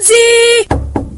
Hodi!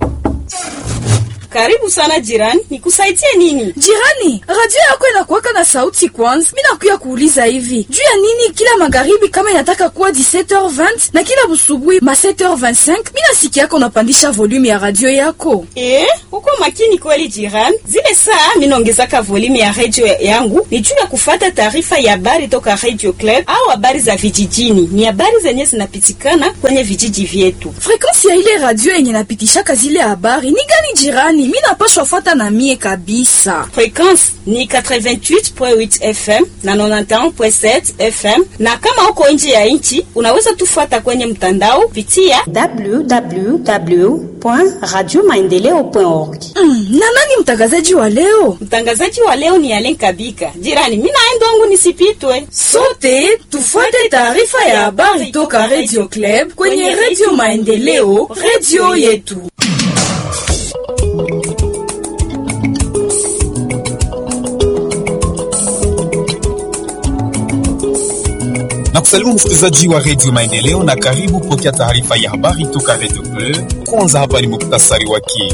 Karibu sana jirani, nikusaidie nini? Jirani, radio yako inakuwaka na sauti kwanza. Mimi nakuya kuuliza hivi. Juu ya nini kila magharibi kama inataka kuwa 17h20 na kila busubuhi ma 7h25, mimi nasikia yako unapandisha volume ya radio yako. Eh, uko makini kweli jirani. Zile saa mimi naongezaka volume ya radio yangu ni juu ya kufata taarifa ya habari toka Radio Club au habari za vijijini. Ni habari zenye zinapitikana kwenye vijiji vyetu. Frequensi ya ile radio yenye napitishaka zile habari ni gani jirani? Mimi napashwa fuata na mie kabisa. Frequensi ni 88.8 FM na 91.7 FM, na kama uko nje ya nchi unaweza tufuata kwenye mtandao pitia www.radiomaendeleo.org. Mm, na nani mtangazaji wa leo? Mtangazaji wa leo ni Alen Kabika. Jirani, mimi naenda wangu nisipitwe. Sote tufuate taarifa ya habari toka Radio Club kwenye Radio Maendeleo, radio yetu. na kusalimu msikilizaji wa redio Maendeleo na karibu kupokea taarifa ya habari toka redio Bleu. Kwanza hapa ni muktasari wake.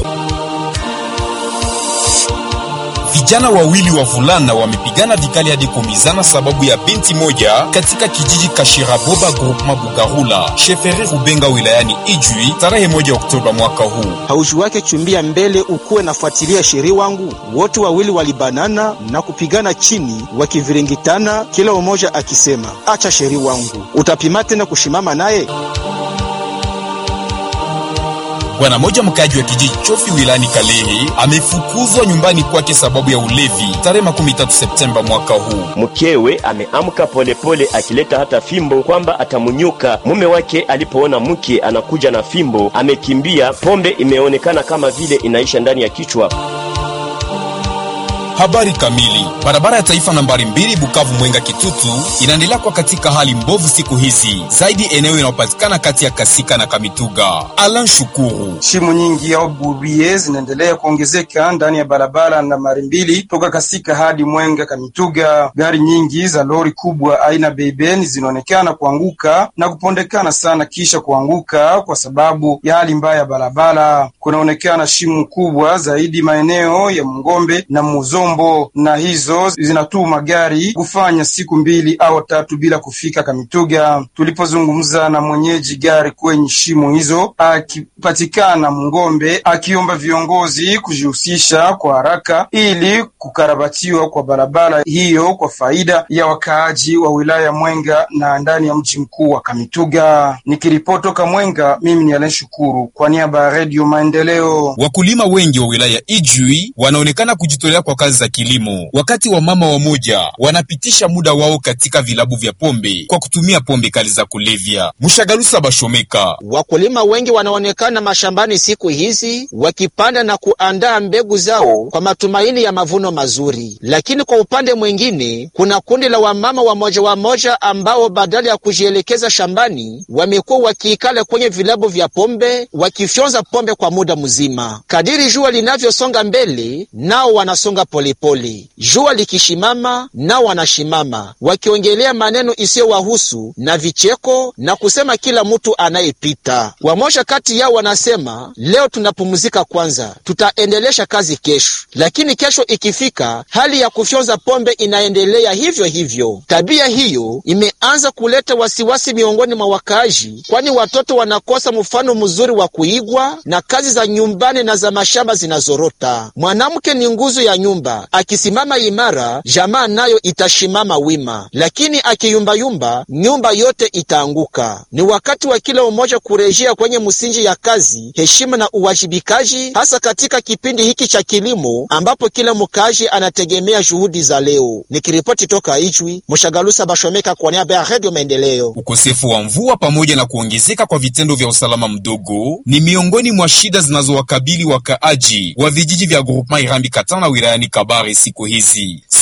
Vijana wawili wavulana wamepigana vikali hadi kuumizana sababu ya binti moja katika kijiji Kashiraboba groupement Bugarula sheferi Rubenga wilayani Ijwi tarehe moja Oktoba mwaka huu. Hauji wake chumbia mbele ukuwe nafuatilia sheri wangu. Wote wawili walibanana na kupigana chini wakiviringitana, kila umoja akisema acha sheri wangu, utapima tena kushimama naye. Bwana moja mkaji wa kijiji Chofi wilayani Kalehe amefukuzwa nyumbani kwake sababu ya ulevi tarehe makumi tatu Septemba mwaka huu. Mkewe ameamka polepole akileta hata fimbo kwamba atamunyuka. Mume wake alipoona mke anakuja na fimbo amekimbia. Pombe imeonekana kama vile inaisha ndani ya kichwa. Habari kamili. Barabara ya taifa nambari mbili Bukavu Mwenga Kitutu inaendelea kwa katika hali mbovu siku hizi, zaidi eneo inayopatikana kati ya Kasika na Kamituga. Alan Shukuru. Shimo nyingi au burie zinaendelea kuongezeka ndani ya barabara nambari mbili toka Kasika hadi Mwenga Kamituga. Gari nyingi za lori kubwa aina beibeni zinaonekana kuanguka na kupondekana sana kisha kuanguka kwa sababu ya hali mbaya ya barabara. Kunaonekana shimo kubwa zaidi maeneo ya Mngombe na Muzo na hizo zinatuma gari kufanya siku mbili au tatu bila kufika Kamituga. Tulipozungumza na mwenyeji gari kwenye shimo hizo akipatikana Mngombe, akiomba viongozi kujihusisha kwa haraka ili kukarabatiwa kwa barabara hiyo kwa faida ya wakaaji wa wilaya Mwenga na ndani ya mji mkuu wa Kamituga. Nikiripoti toka Mwenga, mimi ni Alen Shukuru kwa niaba ya Redio Maendeleo. Wakulima wengi wa wilaya Ijwi wanaonekana kujitolea kwa kazi za kilimo, wakati wa mama wamoja wanapitisha muda wao katika vilabu vya pombe kwa kutumia pombe kali za kulevya. Mshagalusa Bashomeka. Wakulima wengi wanaonekana mashambani siku hizi wakipanda na kuandaa mbegu zao kwa matumaini ya mavuno mazuri, lakini kwa upande mwingine kuna kundi la wamama wamoja wamoja ambao badala ya kujielekeza shambani wamekuwa wakiikala kwenye vilabu vya pombe wakifyonza pombe kwa muda mzima. Kadiri jua linavyosonga mbele, nao wanasonga polepole. Jua likishimama, nao wanashimama wakiongelea maneno isiyowahusu na vicheko na kusema kila mtu anayepita. Wamoja kati yao wanasema leo tunapumzika kwanza, tutaendelesha kazi kesho. Lakini kesho ikifika, hali ya kufyonza pombe inaendelea hivyo hivyo. Tabia hiyo imeanza kuleta wasiwasi miongoni mwa wakaaji, kwani watoto wanakosa mfano mzuri wa kuigwa na kazi za nyumbani na za mashamba zinazorota. Mwanamke ni nguzo ya nyumba, akisimama imara, jamaa nayo itashimama wima, lakini akiyumbayumba, nyumba yote itaanguka. Ni wakati wa kila mmoja kurejea kwenye msingi ya kazi, heshima na uwajibikaji, hasa katika kipindi hiki cha kilimo ambapo kila mkaaji anategemea juhudi za leo. Nikiripoti toka Ijwi, Mshagalusa Bashomeka kwa niaba ya Redio Maendeleo. Ukosefu wa mvua pamoja na kuongezeka kwa vitendo vya usalama mdogo ni miongoni mwa shida zinazowakabili wakaaji wa vijiji vya groupement Irambi Katana wilayani Kabare siku hizi.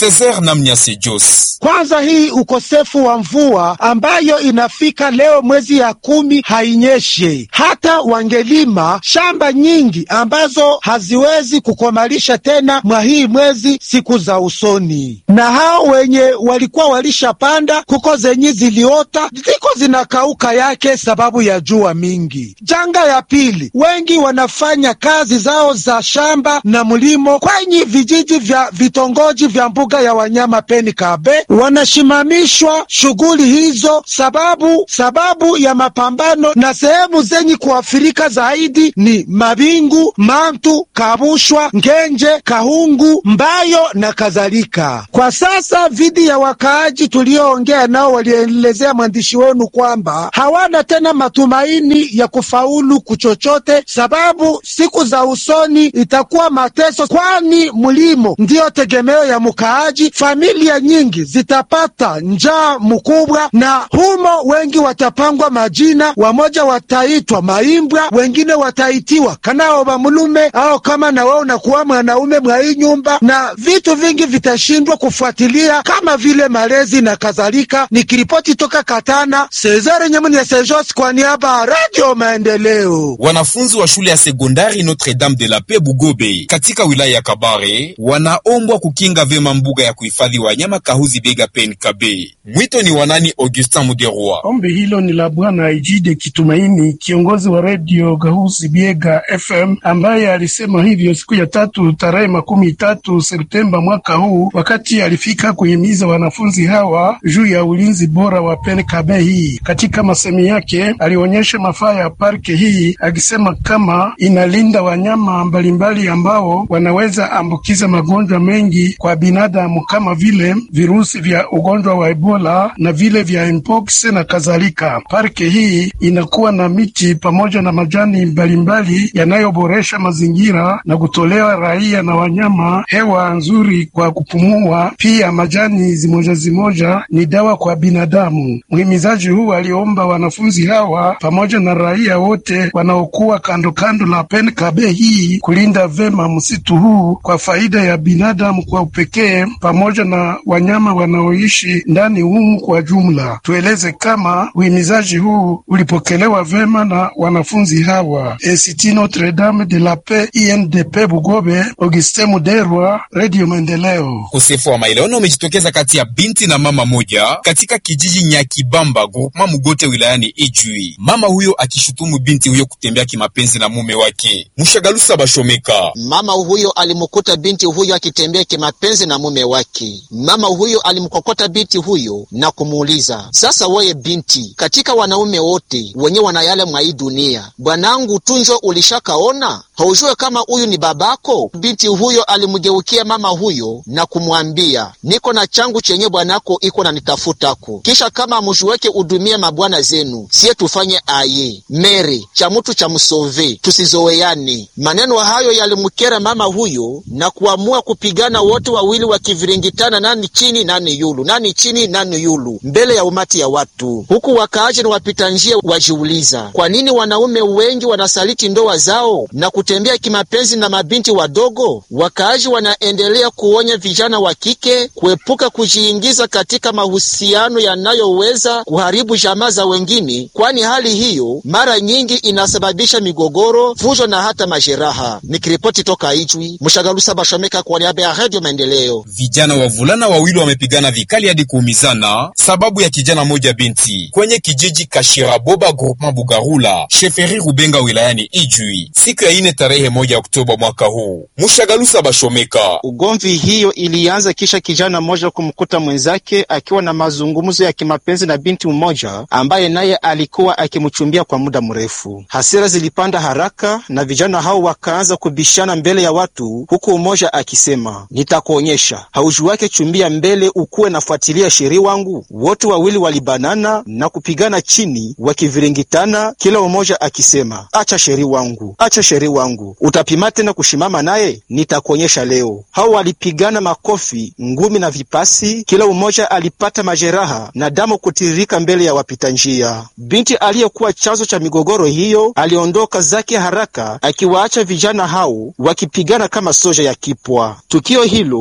Cesar Namnyase Jos. Kwanza hii ukosefu wa mvua ambayo inafika leo mwezi ya kumi hainyeshe, hata wangelima shamba nyingi ambazo haziwezi kukomalisha tena mwa hii mwezi siku za usoni, na hao wenye walikuwa walishapanda kuko zenye ziliota ziko zinakauka yake sababu ya jua mingi. Janga ya pili, wengi wanafanya kazi zao za shamba na mlimo kwenye vijiji vya vitongoji vya mbuga ya wanyama Peni Kabe, wanashimamishwa shughuli hizo sababu sababu ya mapambano, na sehemu zenye kuafirika zaidi ni Mabingu, Mantu, Kabushwa, Ngenje, Kahungu, Mbayo na kadhalika. Kwa sasa vidi ya wakaaji tulioongea nao walielezea mwandishi wenu kwamba hawana tena matumaini ya kufaulu kuchochote, sababu siku za usoni itakuwa mateso, kwani mlimo ndiyo tegemeo ya mkaaji. Familia nyingi zitapata njaa mkubwa, na humo wengi watapangwa majina, wamoja wataitwa maimbwa, wengine wataitiwa kanao bamulume au kama na wewe unakuwa mwanaume mwa hii nyumba, na vitu vingi vitashindwa kufuatilia kama vile malezi na kadhalika. Nikiripoti toka Katana, Cesare Nyamuni ya Sejos kwa niaba ya Radio Maendeleo. Wanafunzi wa shule ya sekondari Notre Dame de la Paix Bugobe katika wilaya ya Kabare wanaombwa kukinga vema mbuga ya kuhifadhi wanyama Kahuzi Biega Pen Kabe. Mwito ni wanani? Augustin Muderwa. Ombi hilo ni la Bwana Ijide Kitumaini, kiongozi wa redio Gahuzi Biega FM, ambaye alisema hivyo siku ya tatu tarehe makumi tatu Septemba mwaka huu, wakati alifika kuhimiza wanafunzi hawa juu ya ulinzi bora wa Pen Kabe hii. Katika masemi yake alionyesha mafaa ya parke hii, akisema kama inalinda wanyama mbalimbali ambao wanaweza ambukiza magonjwa mengi kwa binadamu kama vile virusi vya ugonjwa wa Ebola na vile vya mpox na kadhalika. Parke hii inakuwa na miti pamoja na majani mbalimbali yanayoboresha mazingira na kutolewa raia na wanyama hewa nzuri kwa kupumua. Pia majani zimoja zimoja ni dawa kwa binadamu. Mhimizaji huu aliomba wanafunzi hawa pamoja na raia wote wanaokuwa kando kando la Pen Kabe hii kulinda vema msitu huu kwa faida ya binadamu kwa upekee pamoja na wanyama wanaoishi ndani humu kwa jumla. Tueleze kama uhimizaji huu ulipokelewa vema na wanafunzi hawa. Institut Notre Dame de la Paix INDP Bugobe, Augustin Muderwa, Radio Maendeleo. Ukosefu wa maelewano umejitokeza kati ya binti na mama moja katika kijiji Nyakibamba groupement Mugote wilayani Ijwi, mama huyo akishutumu binti huyo kutembea kimapenzi na mume wake Mushagalusa Bashomeka. Mama huyo alimkuta binti huyo akitembea kimapenzi na mume wake. Mama huyo alimkokota binti huyo na kumuuliza, sasa weye binti, katika wanaume wote wenye wanayale mwa hii dunia, bwanangu tunjo ulishakaona? Haujue kama huyu ni babako? Binti huyo alimgeukia mama huyo na kumwambia, niko na changu chenye bwanako iko na nitafutako, kisha kama mushuweke udumie mabwana zenu, siye tufanye aye mere cha mutu cha msove, tusizoweane. Maneno hayo yalimkera mama huyo na kuamua kupigana wote wawili wakiviringitana, nani chini nani yulu, nani chini nani yulu, mbele ya umati ya watu, huku wakaaji na wapita njia wajiuliza kwa nini wanaume wengi wanasaliti ndoa zao na kutembea kimapenzi na mabinti wadogo. Wakaaji wanaendelea kuonya vijana wa kike kuepuka kujiingiza katika mahusiano yanayoweza kuharibu jamaa za wengine, kwani hali hiyo mara nyingi inasababisha migogoro, fujo na hata majeraha. Nikiripoti toka Ijwi, Mshagalusa Bashomeka kwa niaba ya Radio Maendeleo. Vijana wavulana wawili wamepigana vikali hadi kuumizana sababu ya kijana moja binti kwenye kijiji Kashiraboba groupement Bugarula sheferi Rubenga wilayani Ijwi siku ya ine tarehe moja Oktoba mwaka huu. Mushagalusa Bashomeka. Ugomvi hiyo ilianza kisha kijana mmoja kumkuta mwenzake akiwa na mazungumzo ya kimapenzi na binti mmoja ambaye naye alikuwa akimchumbia kwa muda mrefu. Hasira zilipanda haraka na vijana hao wakaanza kubishana mbele ya watu, huku mmoja akisema nitakuonyesha, hauju wake chumbia mbele ukuwe nafuatilia sheri wangu. Wote wawili walibanana na kupigana chini wakiviringitana, kila mmoja akisema acha sheri wangu, acha sheri wangu, utapima tena kushimama naye, nitakuonyesha leo. Hao walipigana makofi, ngumi na vipasi, kila mmoja alipata majeraha na damu kutiririka mbele ya wapita njia. Binti aliyekuwa chanzo cha migogoro hiyo aliondoka zake haraka, akiwaacha vijana hao wakipigana kama soja ya kipwa. Tukio hilo lime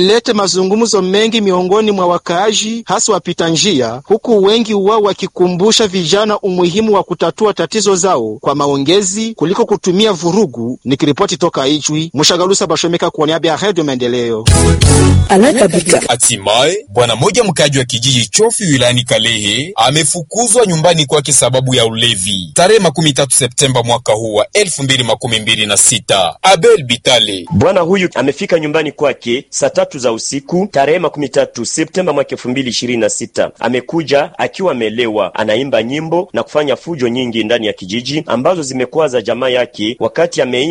imeleta mazungumzo mengi miongoni mwa wakaaji, hasa wapita njia, huku wengi wao wakikumbusha vijana umuhimu wa kutatua tatizo zao kwa maongezi kuliko kutumia vurugu. Nikiripoti toka Ijwi, Mshagalusa Bashomeka kwa niaba ya Radio Maendeleo. Hatimaye bwana mmoja mkaji wa kijiji Chofi wilayani Kalehe amefukuzwa nyumbani kwake sababu ya ulevi tarehe makumi tatu Septemba mwaka huu wa elfu mbili makumi mbili na sita. Abel Bitale Bwana huyu amefika nyumbani kwake saa tatu za usiku tarehe makumi tatu Septemba mwaka elfu mbili ishirini na sita. Amekuja akiwa amelewa, anaimba nyimbo na kufanya fujo nyingi ndani ya kijiji ambazo zimekwaza jamaa yake wakati ameimba